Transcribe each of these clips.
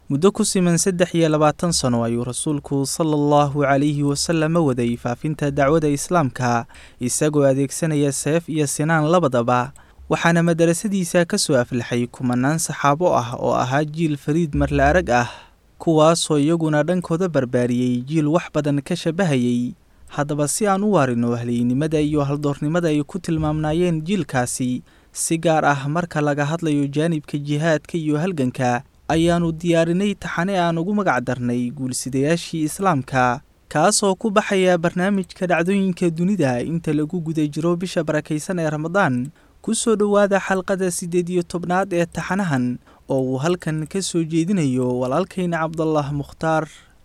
muddo ku siman saddex iyo labaatan sano ayuu rasuulku sala allahu calayhi wasalama waday faafinta dacwada islaamka isagoo adeegsanaya seef iyo sinaan labadaba waxaana madarasadiisa ka soo aflaxay kumanaan saxaabo ah oo ahaa jiil fariid marle arag ah kuwaasoo iyaguna dhankooda barbaariyey jiil wax badan ka shabahayay haddaba si aan u waarino haliynimada iyo haldoornimada ay ku tilmaamnaayeen jiilkaasi si gaar ah marka laga hadlayo jaanibka jihaadka iyo halganka ayaannu diyaarinay taxane aan ugu magac darnay guulsidayaashii islaamka kaasoo ku baxaya barnaamijka dhacdooyinka dunida inta lagu guda jiro bisha barakaysan ee ramadaan ku soo dhowaada xalqada siddeed iyo tobnaad ee taxanahan oo uu halkan ka soo jeedinayo walaalkayna cabdallah mukhtaar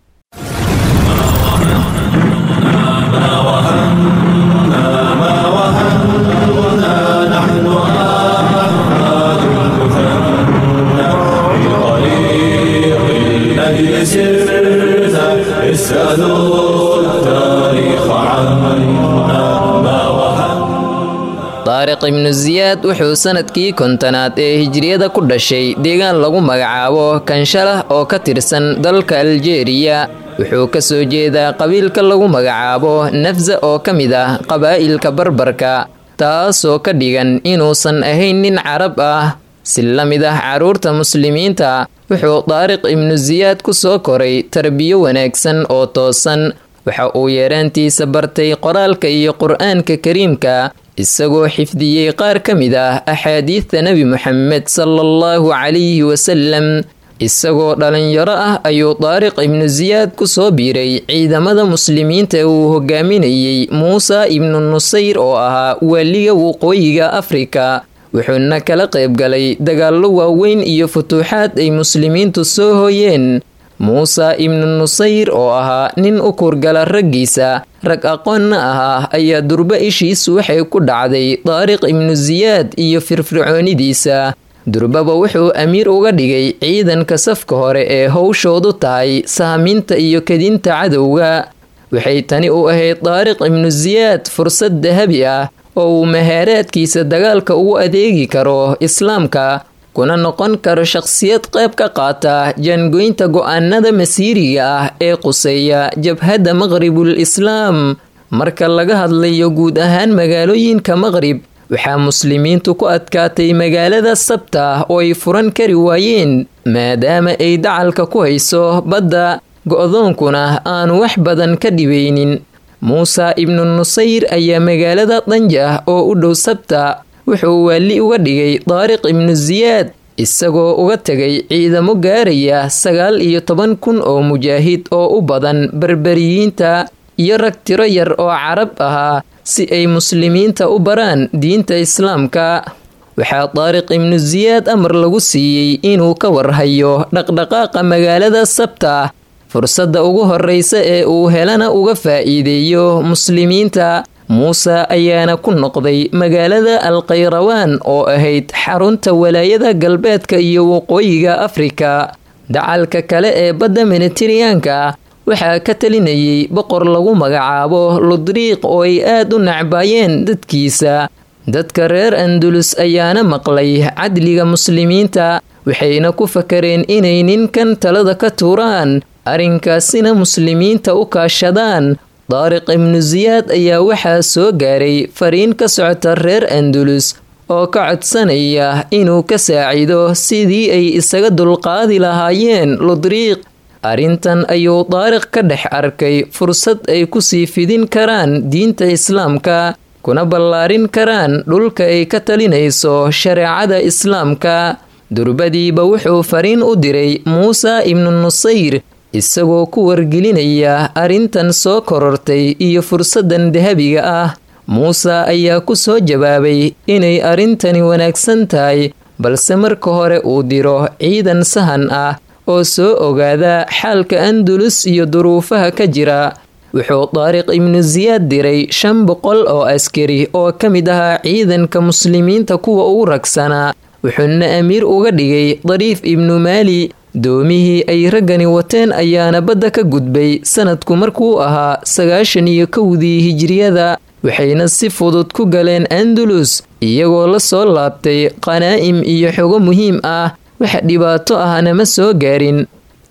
daariq ibnu siyaad wuxuu sanadkii kontonaad ee hijriyada ku dhashay deegaan lagu magacaabo kanshalah oo ka tirsan dalka aljeeriya wuxuu ka soo jeedaa qabiilka lagu magacaabo nafsa oo ka mid ah qabaa'ilka barbarka taasoo ka dhigan inuusan ahayn nin carab ah si la mid ah carruurta muslimiinta wuxuu daariq ibnu siyaad ku soo koray tarbiyo wanaagsan oo toosan waxa uu yeeraantiisa bartay qoraalka iyo qur'aanka kariimka isagoo xifdiyey qaar ka mid ah axaadiidta nebi moxamed sala allahu calayhi wasalam isagoo dhalinyaro ah ayuu daariq ibnu siyaad ku soo biiray ciidamada muslimiinta uu hogaaminayey muusa ibnu nusayr oo ahaa waaliga waqooyiga afrika wuxuuna kala qayb galay dagaallo waaweyn iyo futuuxaad ay muslimiintu soo hooyeen muuse ibnu nusayr oo ahaa nin u kurgala raggiisa rag aqoonna ahaa ayaa durbo ishiisu waxay ku dhacday daariq ibnu siyaad iyo firfircoonidiisa durbaba wuxuu amiir uga dhigay ciidanka safka hore ee howshoodu tahay saaminta iyo kedinta cadowga waxay tani u ahayd daariq ibnu siyaad fursad dahabi ah oo uu mahaaraadkiisa dagaalka ugu adeegi karo islaamka kuna noqon karo shaqsiyad qayb ka qaata jaangoynta go'aanada masiiriga ah ee quseeya jabhadda maqribul islaam marka laga hadlayo guud ahaan magaalooyinka maqrib waxaa muslimiintu ku adkaatay magaalada sabta oo ay furan kari waayeen maadaama ay dacalka ku hayso badda go'doonkuna aanu wax badan ka dhibaynin muuse ibnu nusayr ayaa magaalada danjah oo u dhow sabta wuxuu waali uga dhigay daariq ibnu siyaad isagoo uga tegay ciidamo gaaraya sagaal iyo toban kun oo mujaahid oo u badan berberiyiinta iyo rag tiro yar oo carab ahaa si ay muslimiinta u baraan diinta islaamka waxaa daariq ibnu siyaad amar lagu siiyey inuu ka warhayo dhaqdhaqaaqa magaalada sabta fursadda ugu horreysa ee uu helana uga faa'iideeyo muslimiinta muuse ayaana ku noqday magaalada alkhayrawaan oo ahayd xarunta walaayada galbeedka iyo waqooyiga afrika dacalka kale ee badda minitiriyaanka waxaa ka talinayay boqor lagu magacaabo ludriiq oo ay aad u nacbaayeen dadkiisa dadka reer andulus ayaana maqlay cadliga muslimiinta waxayna ku fakareen inay ninkan talada ka tuuraan arrinkaasina muslimiinta u kaashadaan daariq ibnu siyaad ayaa waxaa soo gaaray fariin ka socota reer andulus oo ka codsanaya inuu ka saacido sidii ay isaga dulqaadi lahaayeen ludriiq arrintan ayuu daariq ka dhex arkay fursad ay kusii fidin karaan diinta islaamka kuna ballaarin karaan dhulka ay ka talinayso shareecada islaamka durbadiiba wuxuu fariin u diray muuse ibnu nusayr isagoo ku wargelinaya arrintan soo korortay iyo fursaddan dahabiga ah muuse ayaa ku soo jawaabay inay arrintani wanaagsan tahay balse marka hore uu diro ciidan sahan ah oo soo ogaada xaalka andulus iyo duruufaha ka jira wuxuu daariq ibnu siyaad diray shan boqol oo askari oo ka mid ahaa ciidanka muslimiinta kuwa ugu ragsanaa wuxuuna amiir uga dhigay dariif ibnu maali doomihii ay raggani wateen ayaana badda ka gudbay sanadku markuu ahaa sagaashan iyo kowdii hijiriyada waxayna si fudud ku galeen andalus iyagoo la soo laabtay qanaa'im iyo xogo muhiim ah wax dhibaato ahna ma soo gaarin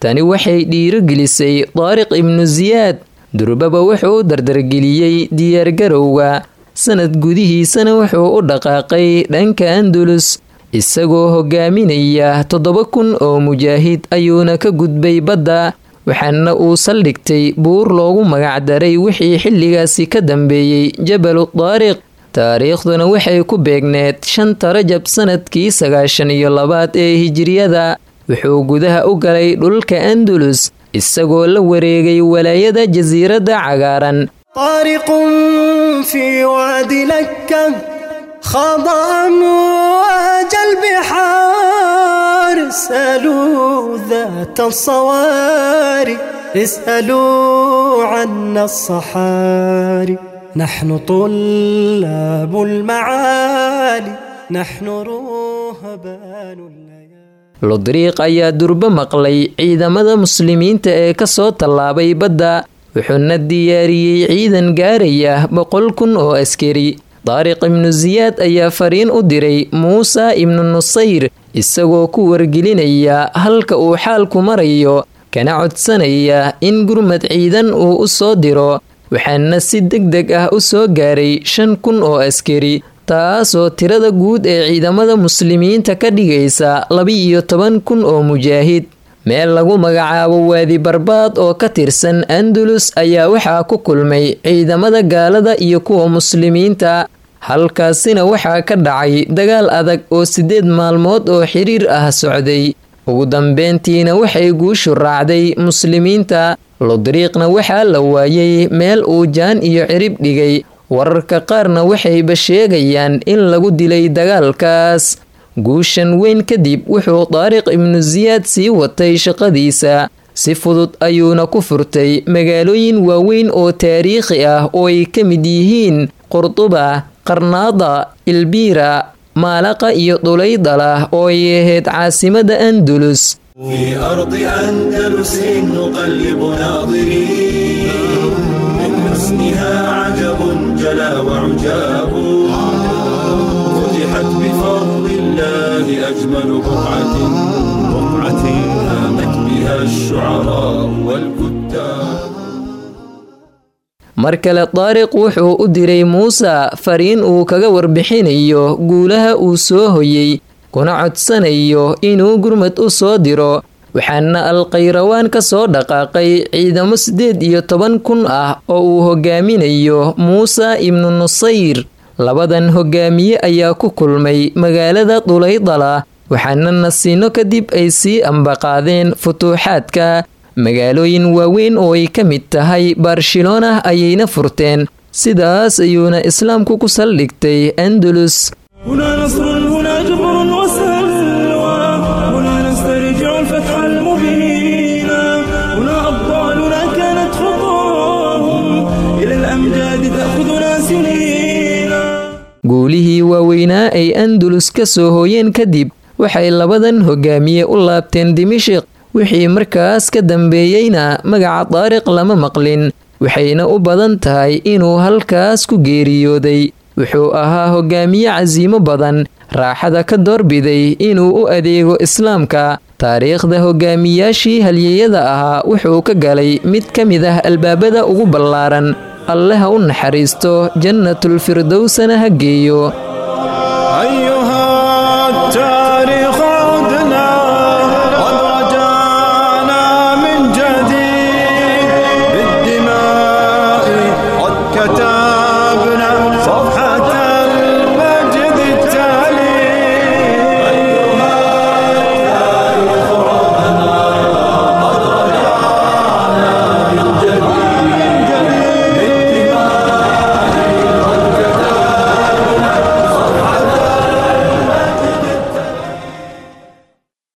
tani waxay dhiirogelisay daariq ibnu siyaad durbaba wuxuu u dardargeliyey diyaargarowga sanad gudihiisana wuxuu u dhaqaaqay dhanka andulus isagoo hogaaminaya toddoba kun oo mujaahid ayuuna ka gudbay badda waxaana uu saldhigtay buur loogu magacdaray wixii xilligaasi ka dambeeyey jabalu daariq taariikhduna waxay ku beegneed shanta rajab sanadkii sagaashan iyo labaad ee hijiriyada wuxuu gudaha u galay dhulka andulus isagoo la wareegay walaayada jasiiradda cagaaran طارق في واد لكة خاض أمواج البحار اسألوا ذات الصواري اسألوا عنا الصحاري نحن طلاب المعالي نحن رهبان الليالي lodriiq ayaa durbo maqlay ciidamada muslimiinta ee ka soo tallaabay badda wuxuuna diyaariyey ciidan gaaraya boqol kun oo askari daariq ibnu siyaad ayaa fariin u diray muuse ibnu nusayr isagoo ku wargelinaya halka uu xaalku marayo kana codsanaya in gurmad ciidan uu u soo diro waxaana si deg deg ah u soo gaaray shan kun oo askari taasoo tirada guud ee ciidamada muslimiinta ka dhigaysa laba-iyo toban kun oo mujaahid meel lagu magacaabo waadi barbaad oo ka tirsan andalus ayaa waxaa ku kulmay ciidamada gaalada iyo kuwa muslimiinta halkaasina waxaa ka dhacay dagaal adag oo siddeed maalmood oo xiriir ah socday ugu dambeyntiina waxay guushu raacday muslimiinta lodriiqna waxaa la waayey meel uu jaan iyo cirib dhigay wararka qaarna waxayba sheegayaan in lagu dilay dagaalkaas guushan weyn kadib wuxuu daariq ibnu siyaad sii watay shaqadiisa si fudud ayuuna ku furtay magaalooyin waaweyn oo taariikhi ah oo ay ka mid yihiin qurduba qarnaada ilbiira maalaqa iyo dhulaydala oo ay ahayd caasimada andulus في أرض أندلس نقلب ناظرين من حسنها عجب جلا وعجاب فتحت بفضل الله أجمل بقعة بقعة هامت بها الشعراء والكتاب mar kale daariq wuxuu u diray muuse fariin uu kaga warbixinayo guulaha uu soo hoyey kuna codsanayo inuu gurmad u soo diro waxaana alkhayrawaan ka soo dhaqaaqay ciidamo siddeed iyo toban kun ah oo uu hogaaminayo muuse ibnu nusayr labadan hogaamiye ayaa ku kulmay magaalada dhulaydala waxaana nasiino kadib ay sii ambaqaadeen futuuxaadka magaalooyin waaweyn oo ay ka mid tahay barcelona ayayna furteen sidaas ayuuna islaamku ku saldhigtay andalus هنا نصر هنا جبر وسلوى هنا نسترجع الفتح المبين هنا أبطالنا كانت خطاهم إلى الأمجاد تأخذنا سنين guulihii waaweynaa ay andalus ka soo hooyeen kadib waxay labadan hogaamiye u laabteen dimashiq wixii markaas ka dambeeyeyna magaca daariq lama maqlin waxayna u badan tahay inuu halkaas ku geeriyooday wuxuu ahaa hogaamiye casiimo badan raaxada ka doorbiday inuu u adeego islaamka taariikhda hogaamiyaashii halyeyada ahaa wuxuu ka galay mid ka mid ah albaabada ugu ballaaran alle ha u naxariisto jannatulfirdowsana ha geeyo